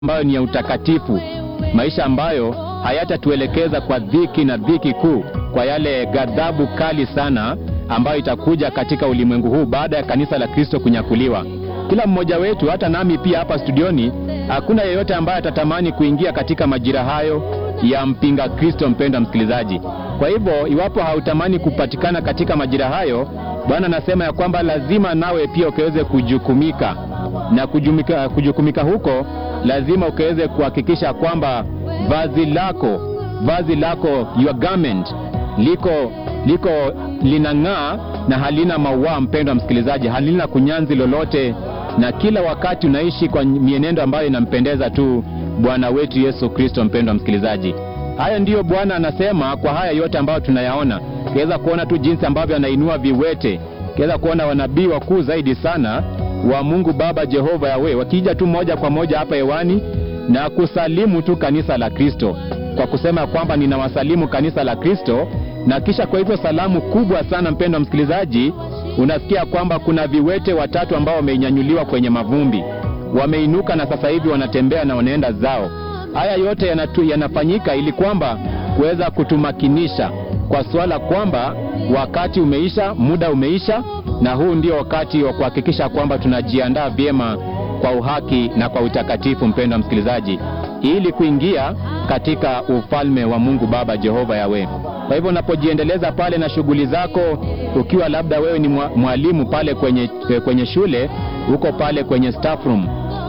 ambayo ni ya utakatifu, maisha ambayo hayatatuelekeza kwa dhiki na dhiki kuu, kwa yale ghadhabu kali sana ambayo itakuja katika ulimwengu huu baada ya kanisa la Kristo kunyakuliwa. Kila mmoja wetu, hata nami pia hapa studioni, hakuna yeyote ambaye atatamani kuingia katika majira hayo ya mpinga Kristo. Mpenda msikilizaji, kwa hivyo iwapo hautamani kupatikana katika majira hayo, Bwana anasema ya kwamba lazima nawe pia ukaweze kujukumika na kujumika, kujukumika huko lazima ukaweze kuhakikisha kwamba vazi lako vazi lako your garment liko liko linang'aa na halina maua. Mpendwa msikilizaji, halina kunyanzi lolote, na kila wakati unaishi kwa mienendo ambayo inampendeza tu Bwana wetu Yesu Kristo. Mpendwa msikilizaji, haya ndiyo Bwana anasema. Kwa haya yote ambayo tunayaona, kiweza kuona tu jinsi ambavyo anainua viwete, kiweza kuona wanabii wakuu zaidi sana wa Mungu Baba Jehova Yawe wakija tu moja kwa moja hapa hewani na kusalimu tu kanisa la Kristo kwa kusema kwamba ninawasalimu kanisa la Kristo, na kisha kwa hivyo salamu kubwa sana, mpendwa msikilizaji, unasikia kwamba kuna viwete watatu ambao wamenyanyuliwa kwenye mavumbi, wameinuka na sasa hivi wanatembea na wanaenda zao. Haya yote yanatu, yanafanyika ili kwamba kuweza kutumakinisha kwa suala kwamba wakati umeisha, muda umeisha, na huu ndio wakati wa kuhakikisha kwamba tunajiandaa vyema kwa uhaki na kwa utakatifu, mpendwa msikilizaji, ili kuingia katika ufalme wa Mungu Baba Jehova Yawe. Kwa hivyo unapojiendeleza pale na shughuli zako, ukiwa labda wewe ni mwalimu pale kwenye, kwenye shule, uko pale kwenye staff room,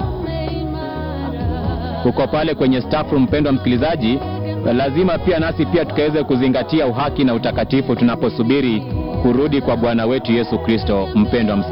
uko pale kwenye staff room, mpendwa msikilizaji, lazima pia nasi pia tukaweze kuzingatia uhaki na utakatifu tunaposubiri kurudi kwa Bwana wetu Yesu Kristo. Mpendwa